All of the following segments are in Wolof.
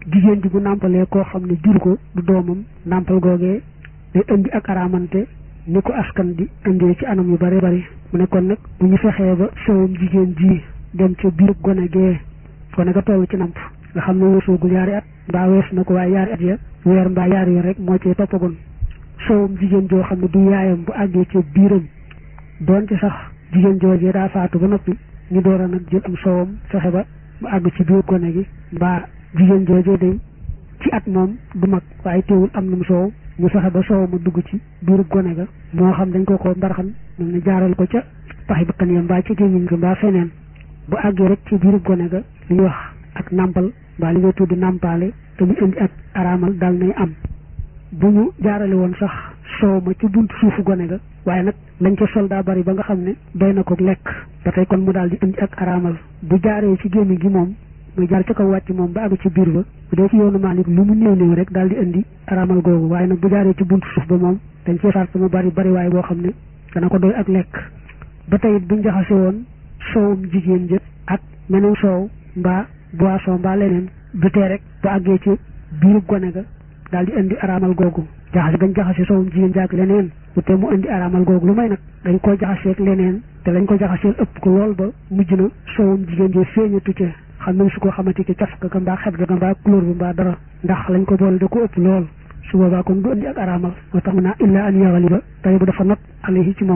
jigéen ji bu nàmpalee koo xam ne jur ko du doomam nàmpal googee day indi ak araamante ni ko askan di indee ci anam yu bari bari mu ne kon nag bu ñu fexee ba sowum jigéen ji dem ca biirub gone gee gone ga toll ci namp nga xam ne weesoogul yaari at mbaa wees na ko waaye yaari at ya weer mbaa yaari ya rek moo cee toppagoon sowum jigéen joo xam ne du yaayam bu àggee ca biiram doonte sax jigéen joojee daa faatu ba noppi ñu door a nag jël am sowam fexe ba mu àgg ci biir gone gi mbaa jigéen joojee day ci at moom du mag waaye teewul am na mu soow ñu fexe ba soow ma dugg ci biiru gone ga moo xam dañ ko ko mbarxan mel ne jaaral ko ca paxi bakkan ya mbaa ci gémmiñ ga mbaa feneen bu àggee rek ci biiru gone ga li ñuy wax ak nàmpal mbaa li ngay tudd nàmpaale te mu indi ak araamal daal nay am bu ñu jaarale woon sax soow ma ci buntu suufu gone ga waaye nag lañ ca sol daa bari ba nga xam ne doy na ko lekk ba tey kon mu daal di indi ak araamal bu jaaree ci gémmiñ gi moom muy jaar ca kaw wàcc moom ba àgg ci biir ba bu dee ci yoonu Maalik lu mu néew néew rek daal di indi araamal googu waaye nag bu jaaree ci buntu suuf ba moom dañ cee sart mu bari bari waaye boo xam ne dana ko doy ak lekk ba tey it buñ jaxase woon soowum jigéen jë ak meneen soow mbaa boisson mbaa leneen du tee rek bu àggee ci biirub gone ga daal di indi araamal googu jaxase gañ jaxase soowum jigéen jàkk leneen bu te mu indi araamal googu lu may nag dañ ko jaxaseeg leneen te lañ ko jaxaseel ëpp ko lool ba mujj na soowum jigéen jë feeñatu ca xam nañ su ko xamante ci caf ga mbaa xet ga mbaa couleur bi mbaa dara ndax lañ ko boole da ko ëpp lool su boobaa kon du indi ak araamal moo tax mu naa illa an yaxaliba tey bu dafa not alayhi ci moom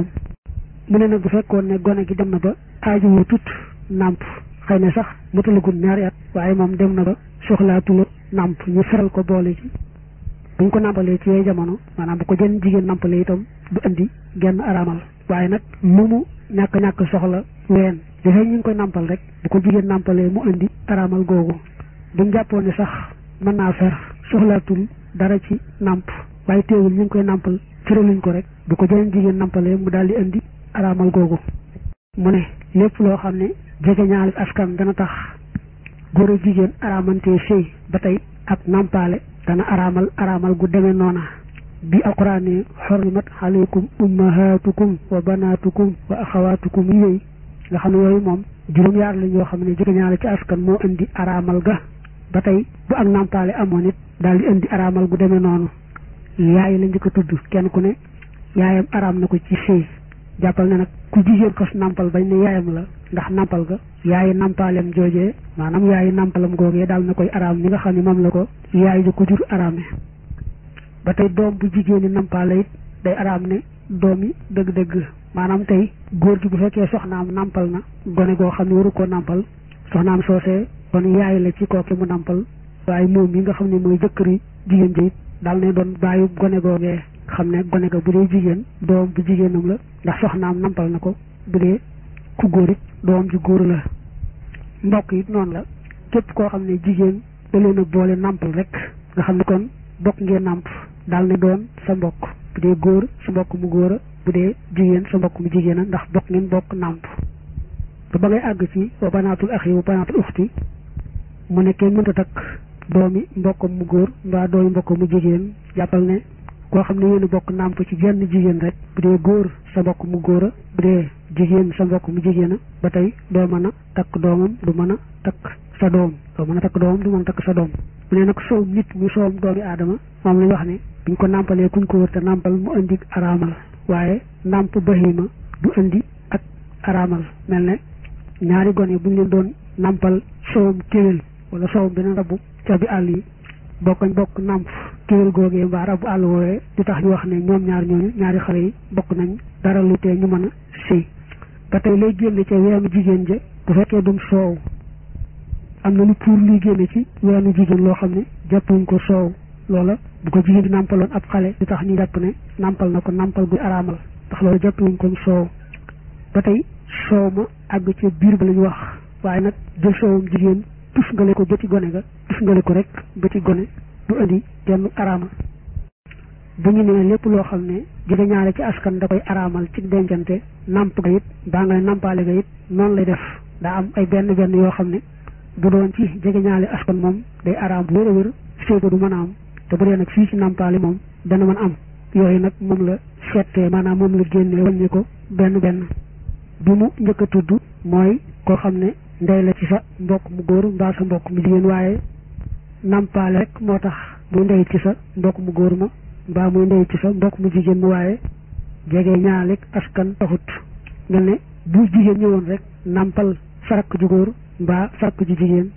mu ne nag bu fekkoon ne gone gi dem na ba aaju wu tut nàmp xëy na sax matalagul ñaari at waaye moom dem na ba soxlaatula nàmp ñu feral ko boole ci buñ ko nàmpalee ci yooyu jamono maanaam bu ko jën jigéen nàmpalee itam du indi genn araamal waaye nag lu mu ñàkk ñàkk soxla ween dafay ñu ngi koy nàmpal rek bu ko jigéen nàmpalee mu indi araamal googu buñ jàppoon ne sax mën naa fer soxlaatul dara ci nàmp waaye teewul ñu ngi koy nàmpal firaluñ ko rek bu ko jëleen jigéen nàmpalee mu daal di indi araamal googu mu ne lépp loo xam ne jege ñaari askan dana tax góor a jigéen araamantee sëy ba tey ak nàmpaale dana araamal araamal gu demee noona bi alquran ne xorrimat aleykum ummahatukum wa banatukum wa axawatukum yooyu nga xam ne yooyu moom juróom yaar lañ yoo xam ne jege ñaare ci askan moo indi araamal ga ba tey bu ak nàmpaale amoon it daal di indi araamal gu demee noonu yaay la njëkk a tudd kenn ku ne yaayam araam na ko ci sëy jàppal ne nag ku jigéen xas nàmpal bañ ne yaayam la ndax nàmpal ga yaayi nàmpaaleem joojee maanaam yaayi nàmpalam googee daal na koy araam ni nga xam ne moom la ko yaay ji ko jur araame ba tey doom bu jigéen ñi nàmpaale it day araam ne doom yi dëgg-dëgg maanaam tey góor gi bu fekkee soxnaam nàmpal na gone goo xam ne waru koo nàmpal soxnaam soosee kon yaay la ci kooki mu nàmpal waaye moom yi nga xam ne mooy jëkkëri jigéen ji it daal ne doon bàyyi gone googee xam ne gone ga bu dee jigéen doom bu jigéenam la ndax soxnaam nàmpal na ko bu dee ku góor it doom ju góor la mbokk it noonu la képp koo xam ne jigéen da leen a boole nàmpal rek nga xam ne kon bokk ngeen nàmp daal ne doon sa mbokk bu dee góor sa mbokk mu góor a bu dee jigéen sa mbokk mu jigéen a ndax bokk ngeen bokk nàmp ba ba ngay àgg ci wa banaatul axi wa banaatul uxti mu ne kenn mënta takk doomi mbokkam mu góor mbaa doomi mbokkam mu jigéen jàppal ne koo xam ne yéen a bokk nàmp ci genn jigéen rek bu dee góor sa mbokk mu góor a bu dee jigéen sa mbokk mu jigéen a ba tey doo mën a takk doomam du mën a takk sa doom doo mën a takk doomam du mën a takk sa doom mu ne nag soom nit mu soom doomi aadama moom lañ wax ne buñ ko nàmpalee kuñ ko wër te nàmpal mu indi araamal waaye nàmp bahima du indi ak araamal mel ne ñaari gone buñ leen doon nàmpal soom kéwél wala soom beneen rabu ca bi àll yi bokkañ bokk nàmp kéwél googee mbaa rabu àll woowee di tax ñu wax ne ñoom ñaar ñooñu ñaari xale yi bokk nañ dara lu tee ñu mën a sëy ba tey lay génne ca weenu jigéen ja bu fekkee dum soow am na lu pour luy génne ci weenu jigéen loo xam ne jàppuñ ko soow loola bu ko jigéen di nàmpaloon ab xale di tax ñu jàpp ne nàmpal na ko nàmpal gu araamal ndax loolu jàppuñ ko soow ba tey soow ma àgg ca biir ba la ñu wax waaye nag jël soowum jigéen tus ngale ko ba ci gone ga tus ngale ko rek ba ci gone du indi genn araamal bu ñu nee lépp loo xam ne jege ñaare ci askan da koy araamal ci dencante nàmp ga it baa nga ne nàmpaale ga it noonu lay def daa am ay benn benn yoo xam ne bu doon ci jege ñaale askan moom day araam bu wér a wér sëy ba du mën a am te bu dee nag fii ci nàmpaale moom dana mën am yooyu nag moom la seetee maanaam moom la génnee wàññi ko benn benn bi mu njëkk a tudd mooy koo xam ne ndey la ci sa mbokk mu góor mbaa sa mbokk mu jigéen waaye nampaale rek moo tax muy ndey ci sa mbokk mu góor ma mbaa muy ndey ci sa mbokk mu jigéen mu waaye jege ñaalik askan taxut mel ne bu jigéen ñëwoon rek nampal sarak ju góor mbaa sarak ju jigéen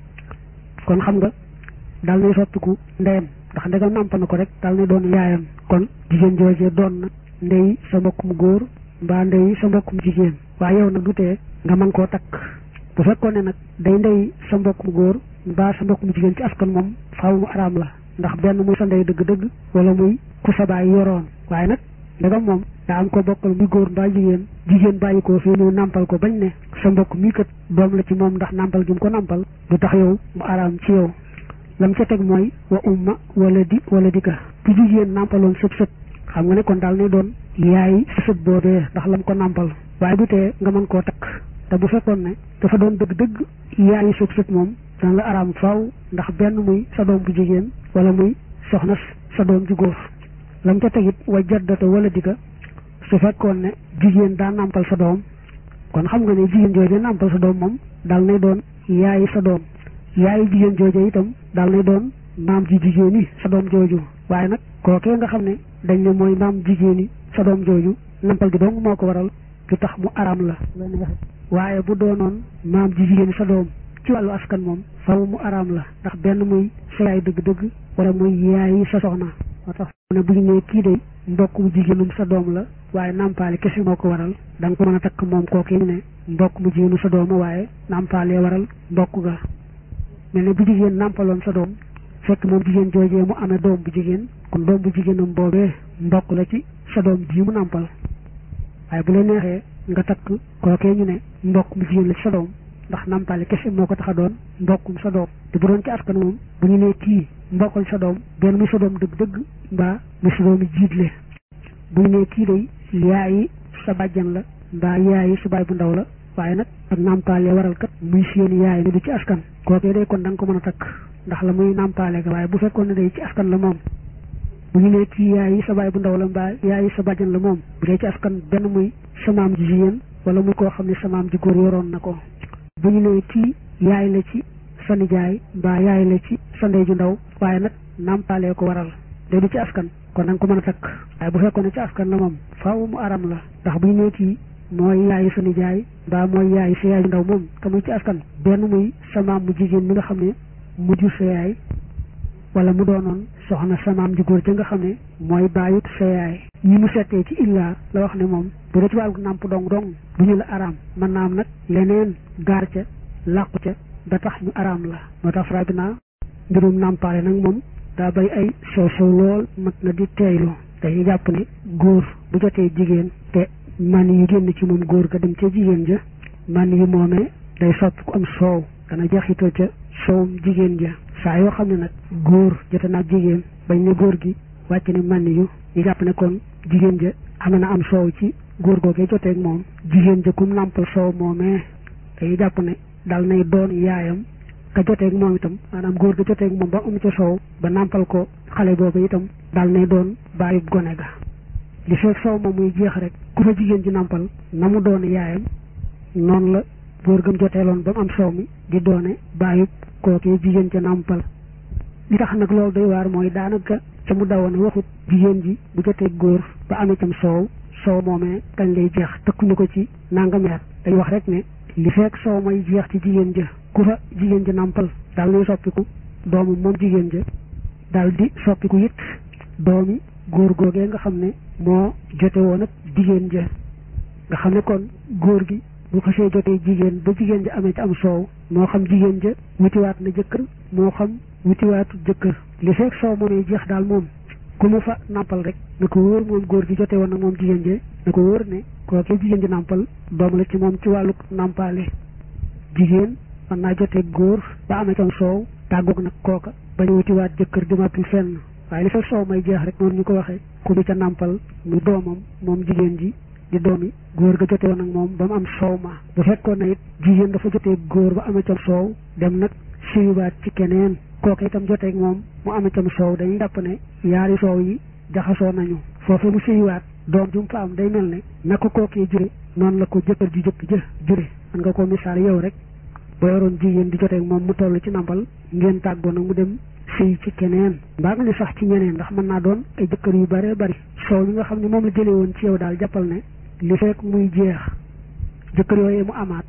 kon xam nga daal nay soppiku ndeyam ndax ndegam nampal na ko rek daal nay doon yaayam kon jigéen joojee doon na ndey sa mbokk mu góor mbaa ndey sa mbokk mu jigéen waaye yow nag du tee nga mën koo takk bu fekkoon ne nag day ndey sa mbokk mu góor mbaa sa mbokk mu jigéen ci askan moom faaw mu araam la ndax benn muy sa ndey dëgg-dëgg wala muy ku sa baay yoroon waaye nag ndegam moom daa am ko bokkal muy góor mbaa jigéen jigéen bàyyi ko fii ñëw nàmpal ko bañ ne sa mbokk mii kat doom la ci moom ndax nàmpal gi mu ko nàmpal du tax yow mu araam ci yow lam ca teg mooy wa umma wala di wala di ka bu jigéen nàmpaloon sëb sëb xam nga ne kon daal ne doon yaay sa sëb boobee ndax lam ko nàmpal waaye du tee nga mën koo takk te bu fekkoon ne dafa doon dëgg-dëgg yaayi sëb sëb moom dana la araam faaw ndax benn muy sa doom bu jigéen wala muy soxna sa doom ju góor lam ca tegit wa jaddata wala di ka su fekkoon ne jigéen daa nàmpal sa doom kon xam nga ne jigéen jooje nàmpal sa doom moom daal nay doon yaayi sa doom yaayi jigéen jooje itam daal nay doon maam ji jigéen yi sa doom jooju waaye nag kookee nga xam ne dañ ne mooy maam jigéen yi sa doom jooju nàmpal gi dong moo ko waral du tax mu araam la waaye bu doonoon maam ji jigéen yi sa doom ci wàllu askan moom faw mu araam la ndax benn muy sa yaay dëgg-dëgg wala muy yaayi sa soxna moo tax ne bu ñu nee kii de mbokk mu jigéenum sa doom la waaye nàmpaale kese moo ko waral da nga ko mën a takk moom kooku ñu ne mbokk mu jigéenu sa dooma waaye nàmpaalee waral mbokk ga mel ne bu jigéen nàmpaloon sa doom fekk moom jigéen joojee mu amee doom bu jigéen kon doom bu jigéenam boobee mbokk la ci sa doom ji mu nàmpal waaye bu la neexee nga takk kookee ñu ne mbokk mu jigéen la ci sa doom ndax nàmpaale kese moo ko tax a doon mbokkum sa doom te bu doon ci askan moom bu ñu nee kii mbokkal sa doom benn muy sa doom dëgg-dëgg mbaa muy sa doomi jiitle bu ñu nee kii day yaayi sa bàjjan la mbaa yaayi sa baay bu ndaw la waaye nag ak nàmpaale waral kat muy seen yaay ne du ci askan kookee day kon da nga ko mën a takk ndax la muy nàmpaale ga waaye bu fekkoon ne day ci askan la moom bu ñu nee kii yaayi sa baay bu ndaw la mbaa yaayi sa bàjjan la moom bu dee ci askan benn muy sa maam ji jigéen wala muy koo xam ne sa maam ji góor yoroon na ko bu ñu nee kii yaay la ci sa nijaay mbaa yaay la ci sa ndey ju ndaw waaye nag nàmpaalee ko waral day du ci askan kon da nga ko mën a takk waaye bu fekkoon ne ci askan la moom faaw mu aram la ndax bu ñu nee kii mooy yaayi sa nijaay mbaa mooy yaayi sa yaay ju ndaw moom te muy ci askan benn muy sa maam mu jigéen mi nga xam ne mu jur sa yaay wala mu doonoon soxna sa maam ji góor ja nga xam ne mooy bàyyut sa yaay ñi mu settee ci illaa la wax ne moom bu dee ci wàllu nàmp dong dong du ñu la araam mën naa am nag leneen gaar ca làqu ca ba tax ñu araam la moo tax fra bi naa mbirum nàmpaale nag moom daa bay ay sew sew lool mat na di teeylu dañuy jàpp ne góor bu jotee jigéen te man yi génn ci moom góor ga dem ca jigéen ja man yi moomee day soppi ku am soow dana jaxital ca soowum jigéen ja saa yoo xam ne nag góor jote naag jigéen bañ ne góor gi wàcc ne man yu ñu jàpp ne kon jigéen ja am na am soow ci góor googee joteeg moom jigéen ja kum nàmpal soow moomee dañuy jàpp ne dal nay doon yaayam ka joteeg moom itam maanaam góor ga joteeg moom ba am ca soow ba nàmpal ko xale boobu itam dal nay doon bàyyub gone ga li fekk soow moom muy jeex rek ku fa jigéen ji nàmpal na mu doon yaayam noonu la góor gam joteeloon ba mu am soow mi di doone bàyyub kookee jigéen ca nàmpal li tax nag loolu doy waar mooy daanaka ca mu dawoon waxut jigéen ji bu jotee góor ba amee cam soow soow moomee kañ lay jeex tëkkuñu ko ci nangameer dañ wax rek ne li fekk soow may jeex ci jigéen ja ku fa jigéen ja nàmpal daal nay soppiku doomu moom jigéen ja daal di soppiku it doomi góor googee nga xam ne moo jote woon ak jigéen ja nga xam ne kon góor gi bu xasee jotee jigéen ba jigéen ja amee ci am soow moo xam jigéen ja wutiwaat na jëkkër moo xam wutiwaatu jëkkër li fekk soow moomee jeex daal moom ku mu fa nàmpal rek na ko wóor moom góor gi jotee woon nag moom jigéen ja na ko wóor ne kookee jigéen ji nàmpal doom la ci moom ci wàllu nàmpaale jigéen mën naa jotee góor ba amee ci am soow tàggoog nag kooka bañ wutiwaat jëkkër dimatul fenn waaye li fekk soow may jeex rek noonu ñu ko waxee ku mu ca nàmpal mu doomam moom jigéen ji di doomi góor ga jote woon ak moom ba mu am soow ma bu fekkoon na it jigéen dafa jotee góor ba amee cam soow dem nag siyubaat ci keneen kooku itam joteeg moom mu amee cam soow dañuy jàpp ne yaari soow yi jaxasoo nañu foofu mu siyuwaat doom ju mu fa am day mel ne na ko kookee jure noonu la ko jëkkër ji jëkk jë jure man nga ko misaal yow rek boo yoroon jigéen di joteeg moom mu toll ci nàmpal ngeen tàggoo nag mu dem sëy ci keneen mbaa nga ni sax ci ñeneen ndax mën naa doon ay jëkkër yu bare bari soow mi nga xam ne moom la jëlee woon ci yow daal jàppal ne li fekk muy jeex jëkkër yooyu mu amaat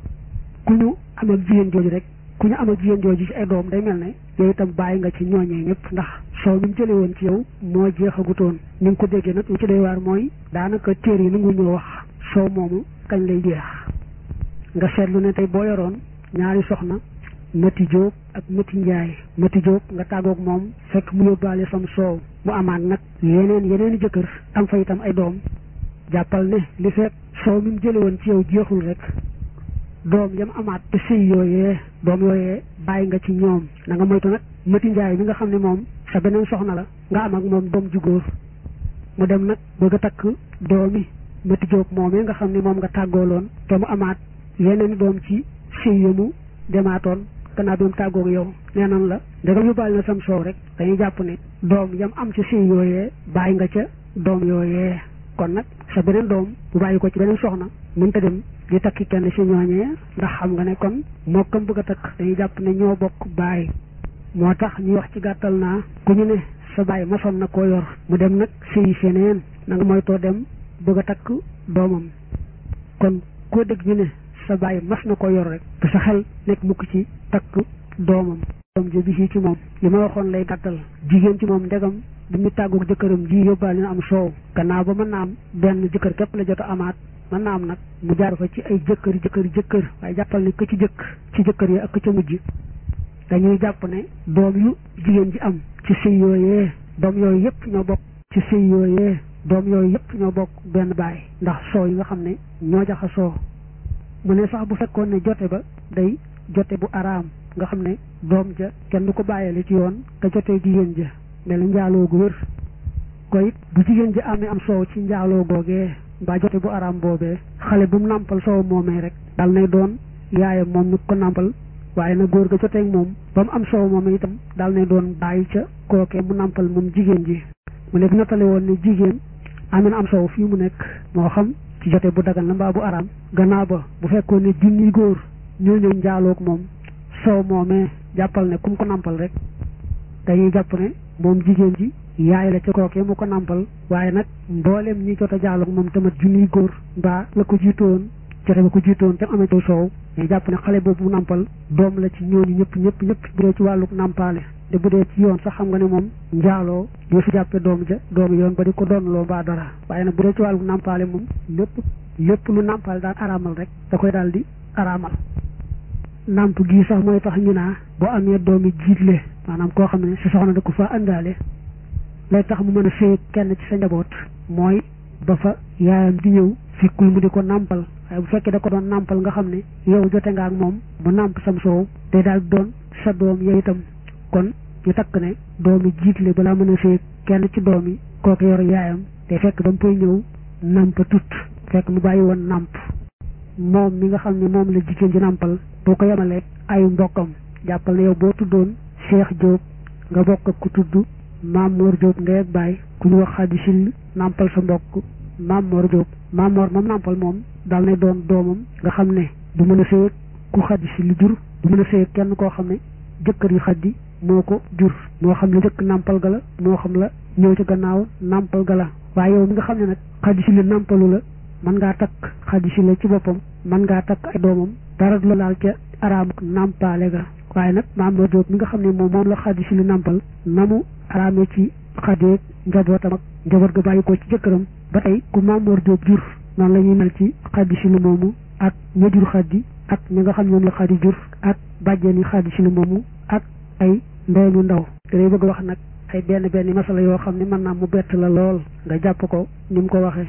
ku ñu am ak jigéen jooju rek ku ñu am ak jigéen jooju ci ay doom day mel ne yow itam bàyyi nga ci ñooñee ñëpp ndax soow mi mu jëlee woon ci yow moo jeexagutoon ni nga ko déggee nag lu ci doy waar mooy daanaka téer yi nangu ñoo wax soow moomu kañ lay jeex nga seetlu ne tey boo yoroon ñaari soxna mati jóob ak mati njaay mati jóob nga tàggoog moom fekk mu yóbbaale sam soow mu amaat nag yeneen yeneen i jëkkër am fa itam ay doom jàppal ne li fekk soow mi mu jële woon ci yow jeexul rek doom yam amaat te sëy yooyee doom yooyee bàyyi nga ci ñoom na nga moytu nag mati njaay mi nga xam ne moom sa beneen soxna la nga am ak moom doom ju góor mu dem nag bëgg a takk doomi mati jóob moomee nga xam ne moom nga tàggooloon te mu amaat yeneen doom ci sëy ya mu demaatoon gannaaw bi mu tàggoog yow nee nan la ndegam yóbbaale na sam soow rek dañuy jàpp ne doom yam am ci sëy yooyee bàyyi nga ca doom yooyee kon nag sa beneen doom bu bàyyi ko ci beneen soxna mënta dem di takki kenn ci ñooñee ndax xam nga ne kon moo kam bëgg a takk dañuy jàpp ne ñoo bokk bàyyi moo tax ñuy wax ci gàttal naa ku ñu ne sa bàyyi masoon na koo yor mu dem nag sëyi feneen na nga moytoo dem bëgg a takk doomam kon koo dégg ñu ne sa bàyyi mas na ko yor rek te sa xel nekk mukk ci takk doomam doom ji bi ci moom li ma waxoon lay gàttal jigéen ci moom ndegam bi mu tàggoog jëkkëram ji yóbbaale na am soow gannaaw ba mën naa am benn jëkkër képp la jot a amaat mën naa am nag mu jaar fa ci ay jëkkër jëkkër jëkkër waaye jàppal ne ka ci jëkk ci jëkkër yi ak ka ca mujj dañuy jàpp ne doom yu jigéen ji am ci sëy yooyee doom yooyu yëpp ñoo bokk ci sëy yooyee doom yooyu yëpp ñoo bokk benn baay ndax soow yi nga xam ne ñoo jaxa soo mu ne sax bu fekkoon ne jote ba day jote bu araam nga xam ne doom ja kenn du ko bàyyale ci yoon te jotee jigéen ja mel njaaloo gu wér ko it bu jigéen ji amee am soow ci njaaloo googee mbaa jote bu araam boobee xale bu mu nàmpal soow moomee rek dal nay doon yaayam moom mi ko nàmpal waaye na góor ga joteeg moom ba mu am soow moomee itam dal nay doon bàyyi ca kookee mu nàmpal moom jigéen ji mu ne bu nattale woon ne jigéen amee na am soow fii mu nekk moo xam ci jote bu dagan la mbaa bu araam gannaaw ba bu fekkoon ne junni góor ñoo ñëw njaaloog moom soow moomee jàppal ne kum ko nàmpal rek dañuy jàpp ne moom jigéen ji yaay la ca kookee mu ko nàmpal waaye nag mboolem ñi jot a jaaloog moom tamit junniy góor mbaa la ko jiitoon jote ba ko jiitoon te amee ci soow dañuy jàpp ne xale boobu mu nàmpal doom la ci ñooñu ñëpp ñëpp ñëpp bu dee ci wàllu nàmpaale te bu dee ci yoon sax xam nga ne moom njaaloo yoo fi jàppe doom ja doomu yoon ba di ko doon loo mbaa dara waaye nag bu dee ci wàllu nàmpaale moom lépp lépp lu nàmpaale daan araamal rek da koy daal di araamal nàmp gii sax mooy tax ñu naa boo amee doomi jiitle maanaam koo xam ne si soxna da ko fa àndaale lay tax mu mën a féeg kenn ci sa njaboot mooy ba fa yaayam di ñëw fikkul mu di ko nàmpal waaye bu fekkee da ko doon nàmpal nga xam ne yow jote nga ak moom mu nàmp sam soow day daal doon sa doom yow itam kon ñu takk ne doomi jiitle balaa mën a féeg kenn ci doom yi kooku yor yaayam te fekk ba mu koy ñëw nàmpa tut fekk mu bàyyi woon nàmp moom mi nga xam ne moom la jigéen ji nàmpal boo ko yemalee ay mbokkam jàppal ne yow boo tuddoon Cheikh Diop nga bokk ak ku tudd Maam Mor Diop ndey ak baay ku ñu wax Xadi Sil nàmpal sa mbokk Maam Mor Diop Maam Mor moom nàmpal moom dal ne doon doomam nga xam ne du mën a sëyeeg ku Xadi Sil jur du mën a sëyeeg kenn koo xam ne jëkkër yu xaddi moo ko jur moo xam la jëkk nàmpal ga la moo xam la ñëw ci gannaaw nàmpal ga la waaye yow mi nga xam ne nag Xadi Sil nàmpalu la mën ngaa takk Xadi Sil ci boppam mën ngaa takk ay doomam dara du la laal ca araam nàmpaale ga waaye nag maam Mor Diop mi nga xam ne moom moom la Xadi Sil nàmpal na mu araamee ci xadeeg njabootam ak njaboot ga bàyyi ko ci jëkkëram ba tey ku maam Mor Diop jur noonu la ñuy mel ci Xadi Sil moomu ak ña jur xaddi ak ñi nga xam ñoom la xaddi jur ak bàjjeni Xadi Sil moomu ak ay ndey mu ndaw te day bëgg wax nag ay benn benn masala yoo xam ne mën naa mu bett la lool nga jàpp ko ni mu ko waxee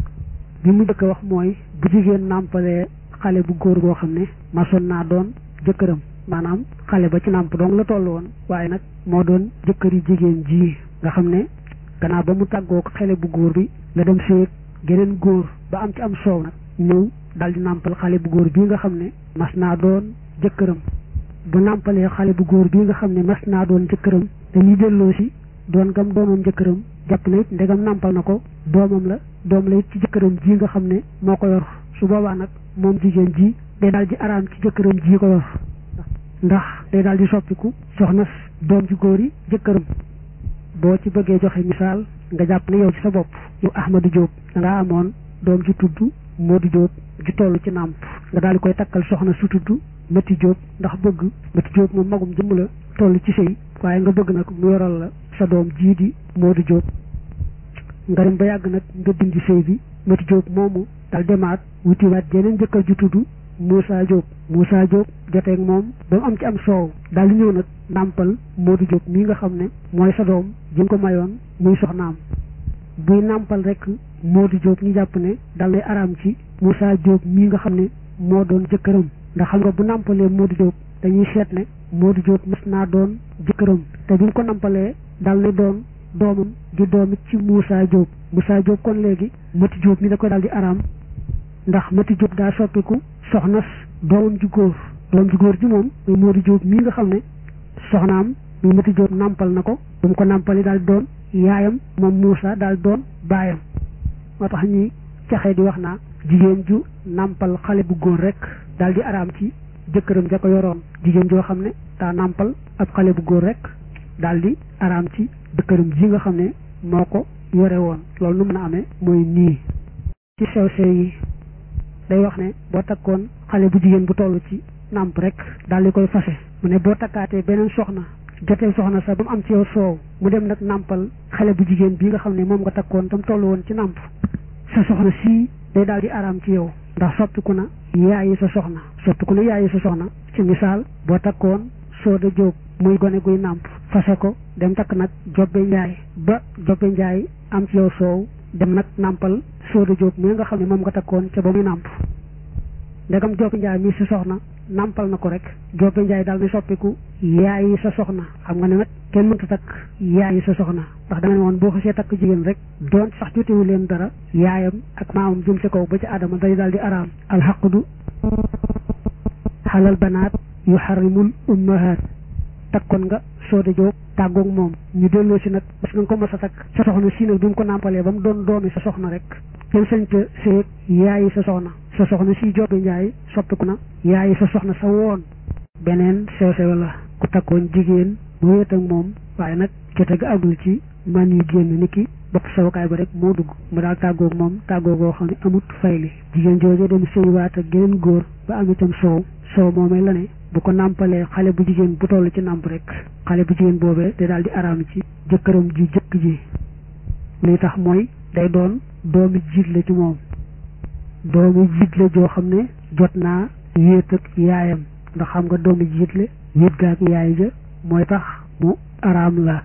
bi mu njëkk a wax mooy bu jigéen nàmpalee xale bu góor goo xam ne masoon naa doon jëkkëram maanaam xale ba ci nàmp dong la toll woon waaye nag moo doon jëkkëri jigéen ji nga xam ne gannaaw ba mu tàggoo ko xale bu góor bi la dem séeg geneen góor ba am ci am soow nag ñëw dal di nàmpal xale bu góor bii nga xam ne mas naa doon jëkkëram bu nàmpalee xale bu góor bii nga xam ne mas naa doon jëkkëram dañuy delloo si doon gam doonoon jëkkëram jàpp na it ndegam nàmpal na ko doomam la doom la it ci jëkkëram ji nga xam ne moo ko yor su boobaa nag moom jigéen ji day daal di araam ci jëkkëram ji ko yor ndax day daal di soppiku soxna doom ci góor yi jëkkëram boo ci bëggee joxe misaal nga jàpp ne yow ci sa bopp yow Ahmadou Diop da ngaa amoon doom ci tudd Modou Diop ju toll ci nàmp nga daal di koy takkal soxna su tudd Mati Diop ndax bëgg Mati Diop moom magum jëmm la toll ci sëy waaye nga bëgg nag mu yoral la sa doom jii di Modou Diop nga dem ba yàgg nag nga dindi sëy bi Mati Diop moomu dal demaat wutiwaat jeneen jëkkër ju tudd Moussa Diop Moussa Diop joteeg moom ba mu am ci am soow daal di ñëw nag nàmpal Modou Diop mii nga xam ne mooy sa doom ji nga ko mayoon muy soxnaam buy nàmpal rek Modou Diop ñu jàpp ne dal lay araam ci Moussa Diop mii nga xam ne moo doon jëkkëram ndax xam nga bu nàmpalee Modou Diop dañuy seet ne Modou Diop mës naa doon jëkkëram te bi mu ko nàmpalee dal na doon doomam di doomit ci Moussa Diop Moussa Diop kon léegi Mati Diop mi da koy daal di araam ndax Mati Diop daa soppiku soxnas doomam ju góor doom ju góor ji moom muy Modou Diop mii nga xam ne soxnaam muy Mati Diop nàmpal na ko bu mu ko nàmpali daal doon yaayam moom Moussa daal doon baayam moo tax ñuy caxee di wax naa jigéen ju nàmpal xale bu góor rek daal di araam ci jëkkëram ja ko yoroon jigéen joo xam ne daa nàmpal ab xale bu góor rek daal di araam ci jëkkëram ji nga xam ne moo ko yore woon loolu nu mën a amee mooy nii ci sew sew yi day wax ne boo takkoon xale bu jigéen bu toll ci nàmp rek daal di koy fase mu ne boo takkaatee beneen soxna jotee soxna sax ba mu am ci yow soow mu dem nag nàmpal xale bu jigéen bii nga xam ne moom nga takkoon tam toll woon ci nàmp sa soxna sii day daal di araam ci yow ndax soppiku na yaayi sa soxna soppiku na yaayi sa soxna ci misaal boo takkoon sooda jóob muy gone guy nàmp fase ko dem takk nag jobbe njaay ba jobbe njaay am ci yow soow dem nag nàmpal sooda jóob mi nga xam ne moom nga takkoon ca ba muy nàmp ndegam jobbe njaay mi sa soxna nàmpal na ko rek jobbe njaay daal di soppiku yaayi sa soxna xam nga ne nag kenn mënta takk yaayi sa soxna ndax da nga ne woon boo xasee takk jigéen rek doon sax jotewu leen dara yaayam ak maamam jëm ca kaw ba ci aadama day daal di araam alxaqdu xalal banaat yu xarimul ummahaat takkoon nga sooda jóob tàggoog moom ñu delloo si nag parce que nga ko mas a takk sa soxna si nag bi mu ko nàmpalee ba mu doon doomi sa soxna rek kenn sañ ca seeg yaayi sa soxna sa soxna si jobbe njaay soppiku na yaayi sa soxna sa woon beneen sew sew la ku takkoon jigéen mu wéet ak moom waaye nag jote ga agul ci man yu génn ni ki bopp sawukaay ba rek moo dugg mu daal tàggoog moom tàggoogoo xam ne amut fayli jigéen jooju dem sëywaat ak geneen góor ba am itam soow soow moomee la ne bu ko nàmpalee xale bu jigéen bu toll ci nàmp rek xale bu jigéen boobee day daal di araam ci jëkkëram ji jëkk ji li tax mooy day doon doomi jiit la ci moom doomi jiit la joo xam ne jot naa wéet ak yaayam ndax xam nga doomi jiit la wéet ga ak yaay ja mooy tax mu araam la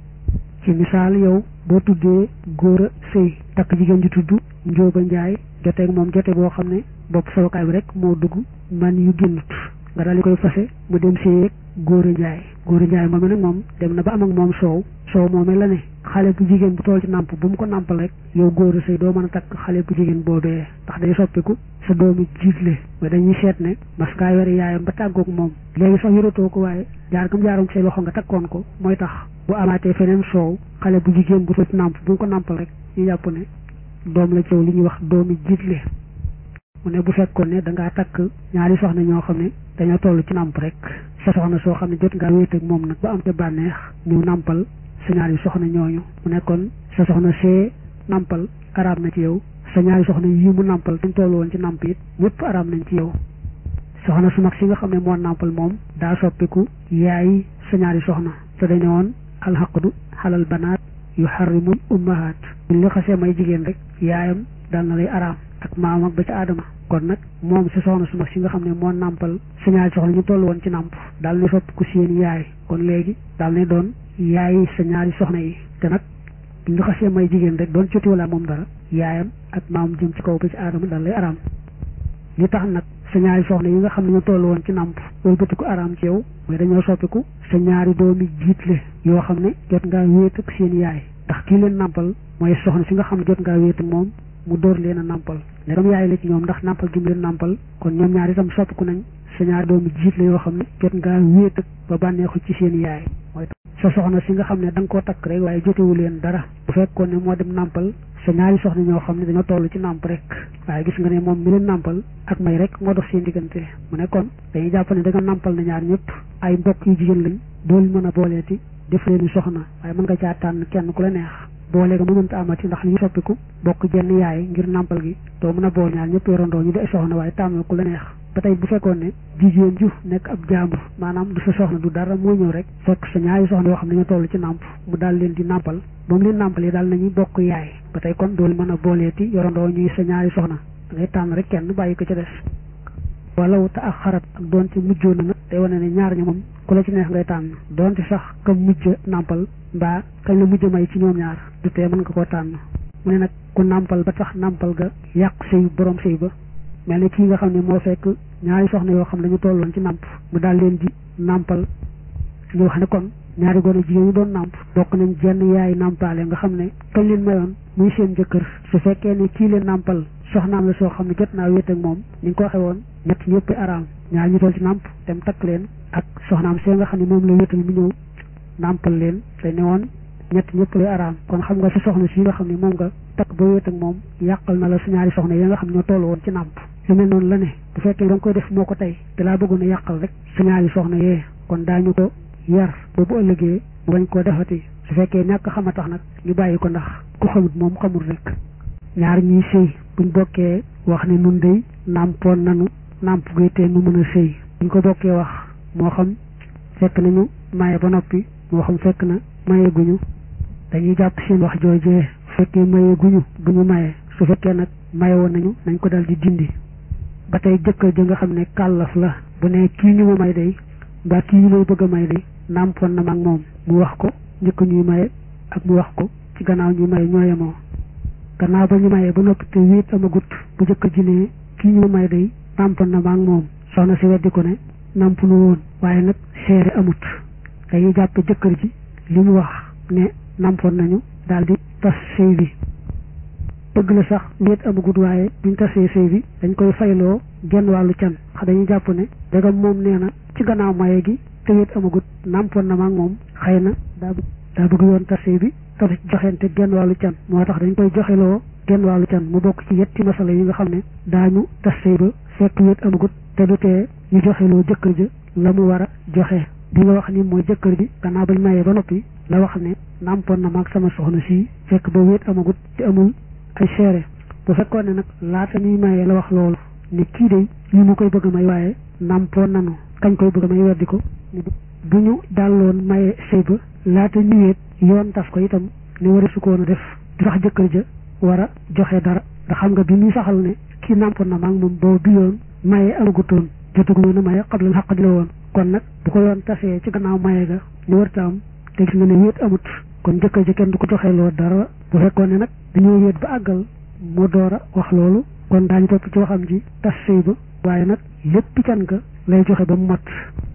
ci misaal yow boo tuddee góor a sëy takk jigéen ji tudd njóoba njaay joteeg moom jote boo xam ne bopp sawukaay bi rek moo dugg man yu génnut nga daal di koy fase mu dem sëyeeg góor a njaay góor a njaay moom nag moom dem na ba am ak moom soow soow moomee la ne xale bu jigéen bu tool ci nàmp bu mu ko nàmpal rek yow góor a sëy doo mën a takk xale bu jigéen boobee ndax day soppiku sa doomi jiitle mais dañuy seet ne parce que yore yaayam ba tàggoog moom léegi sax yoratoo ko waaye jaar gam jaaroon say loxo nga takkoon ko mooy tax bu amaatee feneen soow xale bu jigéen bu tool ci nàmp bu mu ko nàmpal rek ñu jàpp ne doom la cëw li ñuy wax doomi jiitle mu ne bu fekkoon ne da ngaa takk ñaari soxna ñoo xam ne dañoo toll ci nàmp rek sa soxna soo xam ne jot ngaa wéet ak moom nag ba am ca bànneex ñëw nàmpal sa ñaari soxna ñooñu mu nekkoon sa soxna see nàmpal araam na ci yow sa ñaari soxna yii mu nàmpal dañ toll woon ci nàmp it ñëpp araam nañ ci yow soxna su mag si nga xam ne moo nàmpal moom daa soppiku yaay sa ñaari soxna te dañu woon alxaqdu xalal banaat yu xarimul ummahaat buñ li xasee may jigéen rek yaayam dal na lay araam ak maam ak ba ca aadama kon nag moom si soxna su mag si nga xam ne moo nàmpal sa ñaari soxna ñu toll woon ci nàmp daal ne soppiku seen yaay kon léegi daal ne doon yaay sa ñaari soxna yi te nag buñ li xasee may jigéen rek doon coti wala moom dara yaayam ak maam jëm ci kaw ba ci aadama daal lay araam li tax nag sa ñaari soxna yi nga xam ne ñu toll woon ci nàmp wëlbatiku araam ci yow mooy dañoo soppiku sa ñaari doomi jiitle yoo xam ne jot ngaa wéet ak seen yaay ndax kii leen nàmpal mooy soxna si nga xam ne jot ngaa wéet ak moom mu dóor leen a nàmpal ne dam yaay la ci ñoom ndax nàmpal gi mu leen nàmpal kon ñoom ñaar itam soppiku nañ sa ñaari doomi jiitle yoo xam ne jot ngaa wéet ak ba bànneexu ci seen yaay mooy sa soxna si nga xam ne da nga koo takk rek waaye jotewu leen dara bu fekkoon ne moo dem nàmpal sa ñaari soxna ñoo xam ne dañoo toll ci nàmp rek waaye gis nga ne moom mi leen nàmpal ak may rek moo dox seen diggante mu ne kon dañuy jàpp ne da nga nàmpal na ñaar ñëpp ay mbokk yu jigéen lañ doolu mën a booleeti def leen soxna waaye mën nga caa tànn kenn ku la neex boole nga mënanta amati ndax li ñu soppiku bokk jenn yaay ngir nàmpal gi doo mën a bool ñaar ñëpp yorandoo ñu di soxna waaye tànn ku la neex ba tey bu fekkoon ne jigéen ju nekk ab jaambur maanaam du sa soxna du dara moo ñëw rek fekk sa ñaari soxna yoo xam ne dañoo toll ci nàmp mu daal leen di nàmpal ba mu leen nàmpalee daal nañuy bokk yaay ba tey kon doolu mën a booleeti yorandoo ñuy sa ñaari soxna da ngay tànn rek kenn bàyyi ko ca des walaw te ak xarat ak doonte mujjoon na nag day wane ne ñaar ña moom ku la ci neex ngay tànn doonte sax kam mujj nàmpal mbaa kañ la mujj may ci ñoom ñaar du tee mën nga koo tànn mu ne nag ku nàmpal ba tax nàmpal ga yàq sëy borom sëy ba mel ne kii nga xam ne moo fekk ñaari soxna yoo xam ne dañu tolloon ci nàmp mu daal leen di nàmpal ñu wax ne kon ñaari gone jigéen ñu doon nàmp bokk nañ jenn yaay nàmpaale nga xam ne kañ leen mayoon muy seen jëkkër su fekkee ne kii leen nàmpal soxnaam la soo xam ne jot naa wéet ak moom ni nga ko waxee woon ñett ñëpp araam ñaar ñu toll ci nàmp dem takk leen ak soxnaam see nga xam ne moom la wéetal mu ñëw nàmpal leen te ne woon ñett ñëpp lay araam kon xam nga si soxna si nga xam ne moom nga takk ba wéet ak moom yàqal na la su ñaari soxna yi nga xam ne ñoo toll woon ci nàmp lu mel noonu la ne bu fekkee da nga koy def moo ko tey te laa bëggoon a yàqal rek su ñaari soxna yee kon daañu ko yar ba bu ëllëgee mu bañ koo defati su fekkee ñàkk xam a tax nag ñu bàyyi ko ndax ku xamut moom xamul rek ñaar ñuy sëy buñ bokkee wax ne nun day nàmpoon nanu nàmp guy tee nu mën a sëy buñ ko bokkee wax moo xam fekk nañu maye ba noppi moo xam fekk na maye guñu dañuy jàpp seen wax joojee su fekkee maye guñu bu ñu maye su fekkee nag maye woon nañu nañ ko dal di dindi ba tey jëkkër ja nga xam ne kàllaf la bu ne kii ñu ma may day mbaa kii ñu may bëgg a may day nàmpoon na mag moom mu wax ko njëkk ñuy maye ak mu wax ko ci gannaaw ñuy maye ñoo yemoo gannaaw ba ñu mayee ba noppi te wéet amagut bu jëkkër ji ne kii ñu ma may day nàmpoon na mag moom soxna si weddi ko ne nàmp nu woon waaye nag seere amut dañuy jàppe jëkkër ji li mu wax ne nàmpoon nañu daal di tas sëy bi dëgg la sax wéet amagut waaye buñ tasee sëy bi dañ koy fayloo genn wàllu can xa dañuy jàpp ne dagam moom nee na ci gannaaw maye gi te wéet amagut nàmpoon na maag moom xëy na daa daa bëgg yoon tas sëy bi te du joxente genn wàllu can moo tax dañ koy joxeloo genn wàllu can mu bokk ci yetti masala yi nga xam ne daañu tas sëy ba fekk wéet amagut te du tee ñu joxeloo jëkkër ja la mu war a joxe bi nga wax ni mooy jëkkër ji gannaaw bañ mayee ba noppi la wax ne nàmpoon na maag sama soxna si fekk ba wéet amagut te amul ay seere bu fekkoon ne nag laata ñuy mayee la wax loolu ne kii de li mu koy bëgg a may waaye nàmpoon nanu kañ koy bëgg a may weddi ko bu ñu dalloon maye sëy ba laata ñëweet yoon taf ko itam ne war a su koon a def du sax jëkkër ja war a joxe dara ndax xam nga bi muy saxal ne kii nàmpoon na maag moom boobu bi yoon maye amagutoon jotaguñu na maye xab lan xaq di la woon kon nag bu ko yoon tasee ci gannaaw maye ga ñu warta am te gis nga ne wéet amut kon jëkkër ji kenn du ko joxee loo dara bu fekkoon ne nag dañoo wéet ba àggal mu door a wax loolu kon daañu topp ci waxam ji tas sëy ba waaye nag lépp can ga lay joxe ba mu mat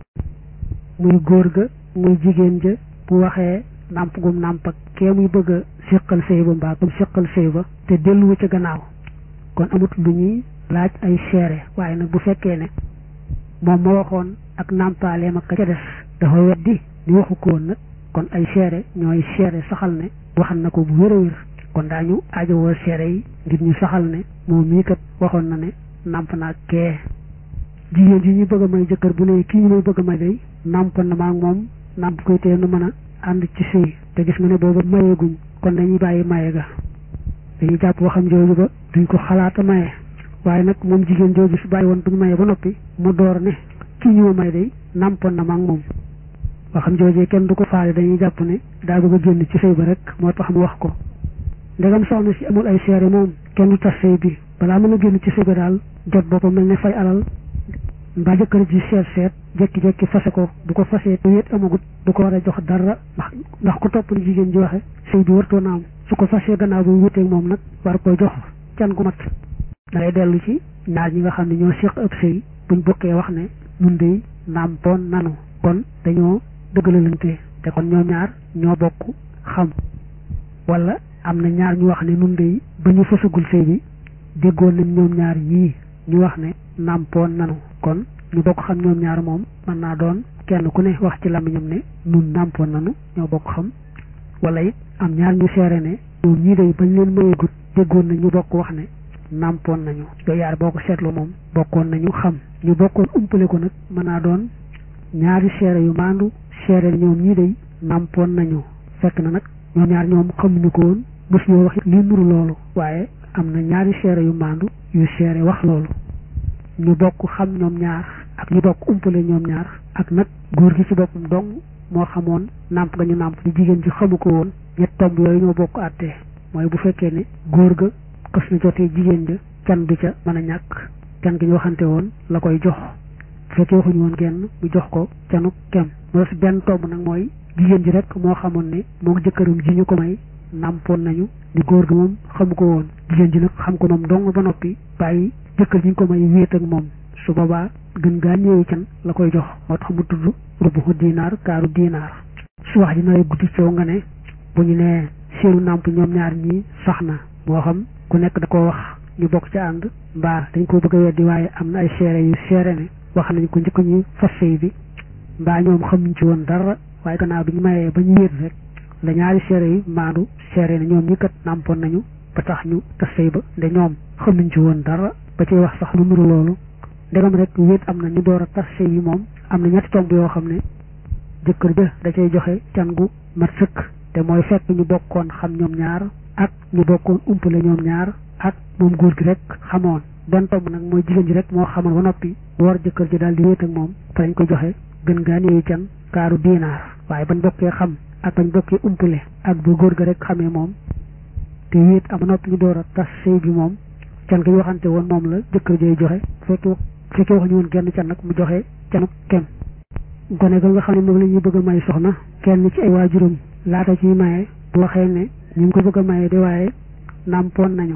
muy góor ga muy jigéen ja bu waxee nàmp gum nàmp ak kee muy bëgg a séqal sëy ba mbaa comme séqal sëy ba te delluwu ca gannaaw kon amut lu ñuy laaj ay seere waaye nag bu fekkee ne moom ma waxoon ak nàmpaaleem ak ka ca des dafa weddi ni waxu ko woon nag kon ay seere ñooy seere saxal ne waxal na ko bu wér a wér kon daañu aajowoo seere yi ngir ñu saxal ne moom mii kat waxoon na ne nàmp naa kee jigéen ji ñu bëgg a may jëkkër bu ne kii ñu may bëgg a may day nàmp na maa moom nàmp koy tee nu mën a ànd ci sëy te gis nga ne booba mayeeguñ kon dañuy bàyyi maye ga dañuy jàpp waxam jooju ba duñ ko xalaata maye waaye nag moom jigéen jooju su bàyyi woon buñ maye ba noppi mu door ne kii ñu ma may day nàmpoon na maa moom waxam joojee kenn du ko faale dañuy jàpp ne daa bëgg a génn ci sëy ba rek moo tax mu wax ko ndegam soxna si amul ay seere moom kenn du tas sëy bi balaa mën a génn ci sëy ba daal jot boppam mel ne fay alal mbaa jëkkër ji seet seet jekki-jekki fase ko bu ko fasee te wéet amagut du ko war a jox dara ndax ndax ku topp ni jigéen ji waxe sëy bi wartoon na am su ko fasee gannaaw bu wéeteeg moom nag war koy jox can gu mat da ngay dellu ci ñaar ñi nga xam ne ñoo séq ëpp sëy buñ bokkee wax ne nun dey nàmpoon nanu kon dañoo dëggalalante te kon ñoom ñaar ñoo bokk xam wala am na ñaar ñu wax ne nun dey ba ñu fasagul sëy bi déggoon nañ ñoom ñaar ñii ñu wax ne nàmpoon nanu kon ñu bokk xam ñoom ñaar moom mën naa doon kenn ku ne wax ci làmmiñam ne nun nàmpoon nanu ñoo bokk xam wala it am ñaar ñu seere ne moom ñii day bañ leen mayeegut déggoon na ñu bokk wax ne nàmpoon nañu yooyu yaar boo ko seetlu moom bokkoon nañu xam ñu bokkoon umpale ko nag mën naa doon ñaari seere yu maandu seere ñoom ñii day nàmpoon nañu fekk na nag ñoom ñaar ñoom xamuñu ko woon mos ñoo wax li nuru loolu waaye am na ñaari seere yu maandu yu seere wax loolu ñu bokk xam ñoom ñaar ak ñu bokk umpale ñoom ñaar ak nag góor gi ci boppam dong moo xamoon nàmp ga ñu nàmp di jigéen ji xamu ko woon ñett tomb yooyu ñoo bokk àttee mooy bu fekkee ne góor ga xës na jotee jigéen ja can du ca mën a ñàkk can gi ñu waxante woon la koy jox bu fekkee waxuñu woon genn mu jox ko canu kem mu des benn tomb nag mooy jigéen ji rek moo xamoon ne moom jëkkëram ji ñu ko may nàmpoon nañu di góor gi moom xamu ko woon jigéen ji nag xam ko moom dong ba noppi bàyyi jëkkër ji ñu ko may wéet ak moom su boobaa gën gaa ñëwee can la koy jox moo tax mu tudd rubu dinaar kaaru dinaar su wax ji naree guddi coow nga ne bu ñu nee seenu nàmp ñoom ñaar ñii sax na moo xam ku nekk da koo wax ñu bokk ci ànd mbaa dañ koo bëgg a weddi waaye am na ay seere yu seere ne wax nañ ko njëkk ñu fas sëy bi mbaa ñoom xamuñ ci woon dara waaye gannaaw bi ñu mayee ba ñu wéet rek la ñaari seere yi maandu seere ne ñoom ñi kat nàmpoon nañu ba tax ñu tas sëy ba nde ñoom xamuñ ci woon dara ba ci wax sax lu nuru loolu ndegam rek wéet am na ñu door a tas sëy yi moom am na ñetti tomb yoo xam ne jëkkër ja da cay joxe can gu mat sëkk te mooy fekk ñu bokkoon xam ñoom ñaar ak ñu bokkoon umpale ñoom ñaar ak moom góor gi rek xamoon benn tomb nag mooy jigéen ji rek moo xamoon ba noppi war jëkkër ji daal di wéet ak moom fa lañ ko joxe gën gaa néewi can kaaru diinaar waaye bañ bokkee xam ak bañ bokkee umpale ak bu góor ga rek xamee moom te wéet am noppi ñu door a tas sëy bi moom can gi ñu waxante woon moom la jëkkër jay joxe fekkee fekkee waxuñu woon genn can nag mu joxe canu kem gone ga nga xam ne moom la ñuy bëgg a may soxna kenn ci ay waajuram laata ciy maye bu waxee ne ñu ngi ko bëgg a maye de waaye nàmpoon nañu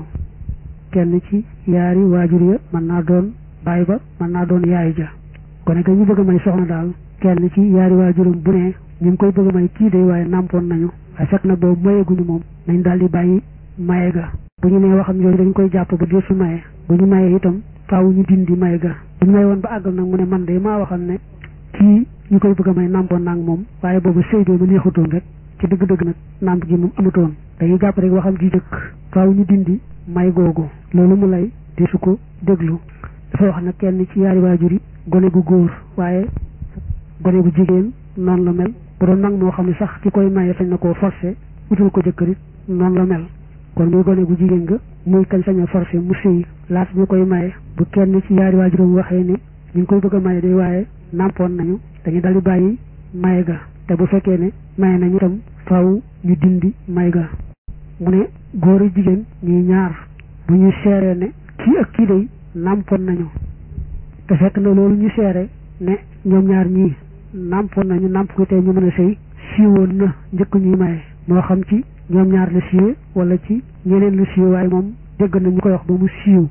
kenn ci yaari waajur ya mën naa doon baay ba mën naa doon yaay ja gone ga ñu bëgg a may soxna daal kenn ci yaari waajuram bu ne ñu ngi koy bëgg a may kii de waaye nàmpoon nañu waaye fekk na boobu mayeguñu moom nañ daal di bàyyi maye ga bu ñu nee waxam yooyu dañ koy jàpp ba dee su maye bu ñu maye itam faaw ñu dindi may ga bu ñu may woon ba àggal nag mu ne man de maa waxam ne kii ñu koy bëgg a may nàmpoon nag moom waaye boobu sëy bi ma neexutoon rek ci dëgg-dëgg nag nàmp gi moom amutoon dañuy jàpp rek waxam ji jëkk faaw ñu dindi may googu loolu mu lay di su ko déglu dafa wax nag kenn ci yaari waajur yi gone gu góor waaye gone gu jigéen noonu la mel bu doon nag moo xam ne sax ki koy maye sañ na koo forcé utul ko jëkkërit noonu la mel kon muy gone gu jigéen nga muy kañ sañ a forcé mu sëy laata ñu koy maye bu kenn ci yaari waajuram waxee ne ñu ngi koy bëgg a maye day waaye nàmpoon nañu dañu daldi bàyyi maye ga te bu fekkee ne maye nañu itam faaw ñu dindi may ga mu ne góor ak jigéen ñuy ñaar bu ñu seeree ne kii ak kii day nàmpoon nañu te fekk na loolu ñu seere ne ñoom ñaar ñii nàmpoon nañu nàmp ko tey ñu mën a sëy siiwoon na njëkk ñuy maye moo xam ci ñoom ñaar la siiwee wala ci ñeneen la siiwee waaye moom dégg na ñu koy wax ba mu siiw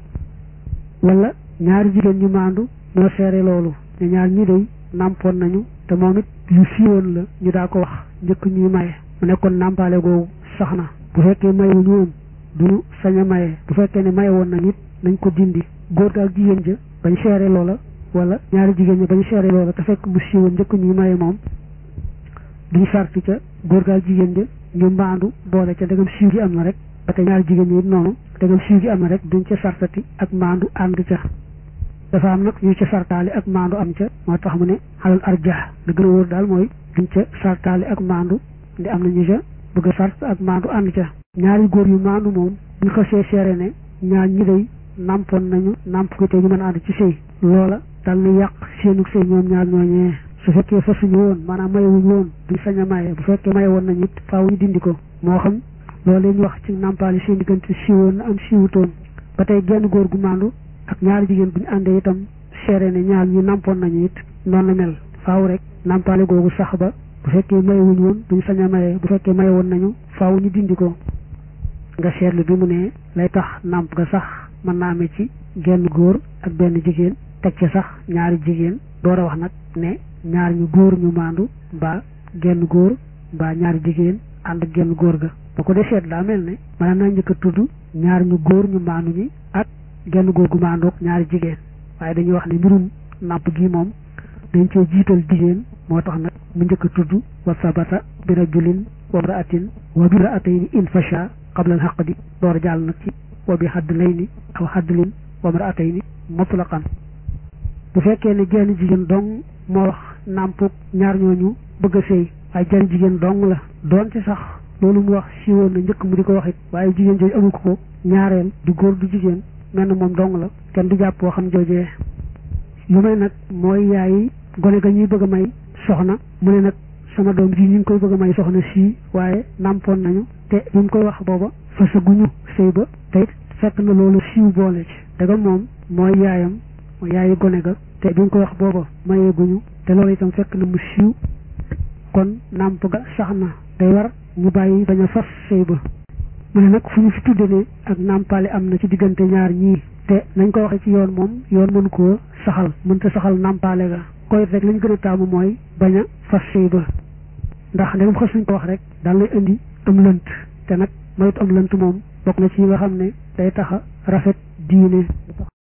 wala ñaari jigéen ñu maandu ñoo seere loolu ne ñaar ñi day nàmpoon nañu te moom it lu siiwoon la ñu daa ko wax njëkk ñuy maye mu nekkoon nàmpaale googu sax na bu fekkee mayewuñu woon duñu sañ a maye bu fekkee ne maye woon nañ it nañ ko dindi góor ga ak jigéen ja bañ seere loola wala ñaari jigéen ña bañ seere loola te fekk mu siiwoon njëkk ñuy maye moom duñ sarti ca góor ga ak jigéen ja ñu mbaandu boole ca dagam siiw gi am na rek ba te ñaari jigéen ñi it noonu dagam siiw gi am na rek duñ ca sartati ak maandu ànd ca dafa am nag ñu ca sartaali ak maandu am ca moo tax mu ne xalal arjah la gën a wóor daal mooy duñ ca sartaali ak maandu ndi am na ñu ca bëgg a sart ak maandu ànd ca ñaari góor yu maandu moom ñu xasee seere ne ñaar ñi day nàmpoon nañu nàmp ko te ñu mën a ànd ci sëy loola dal na yàq seenu sëy ñoom ñaar ñooñee su fekkee fasuñu woon maanaam mayewuñu woon duñ sañ a maye bu fekkee maye woon nañu it faaw ñu dindi ko moo xam loolu leen wax ci nàmpaali seen diggante siiwoon na am siiwutoon ba tey genn góor gu maandu ak ñaari jigéen bu ñu àndee itam seere ne ñaar ñi nàmpoon nañu it noonu la mel faaw rek nàmpaale googu sax ba bu fekkee mayewuñu woon duñ sañ a maye bu fekkee maye woon nañu faaw ñu dindi ko nga seetlu bi mu ne lay tax nàmp nga sax mën naa amee ci genn góor ak benn jigéen teg ci sax ñaari jigéen door a wax nag ne ñaar ñu góor ñu maandu mbaa genn góor mbaa ñaari jigéen ànd ak genn góor ga ba ko dee seet daa mel ne mën naa njëkk a tudd ñaar ñu góor ñu maandu ñi ak genn góor gu maandoog ñaari jigéen waaye dañuy wax ne mbirum nàmp gi moom dañ cee jiital jigéen moo tax nag mu njëkk a tudd wa sabata bi rajulin wa mraatin wa bi mraatayni in fasha qabla al xaqdi door jàll nag ci wa bi xadd lay ni aw xaddlin wa mraatay ni mutlaqan bu fekkee ne jenn jigéen dong moo wax nàmpuk ñaar ñooñu bëgg a sëy waaye jenn jigéen dong la doon ci sax loolu mu wax siiwoon na njëkk mu di ko wax it waaye jigéen jooju amul ko ñaareel du góor du jigéen mel na moom dong la kenn du jàpp waxam joojee lu may nag mooy yaay gone ga ñuy bëgg a may soxna mu ne nag sama doom ji ñu ngi koy bëgg a may soxna sii waaye nàmpoon nañu te ñu ngi koy wax booba fasaguñu sëy ba te it fekk na loolu siiw boole ci daga moom mooy yaayam mooy yaayu gone ga te bi ñu koy wax booba mayeeguñu te loolu itam fekk na mu siiw kon nàmp ga sax na day war ñu bàyyi bañ a fas sëy ba mu ne nag fu ñu fi tudde ne ak nàmpale am na ci diggante ñaar ñii te nañ ko waxee ci yoon moom yoon mën koo saxal mënta saxal nàmpale ga koy rek lañ gën a taamu mooy bañ a fas sëy ba ndax ndegam xas nañ ko wax rek daal lay indi am lënt te nag moytu am lënt moom bokk na ci yi nga xam ne day taxa rafet diine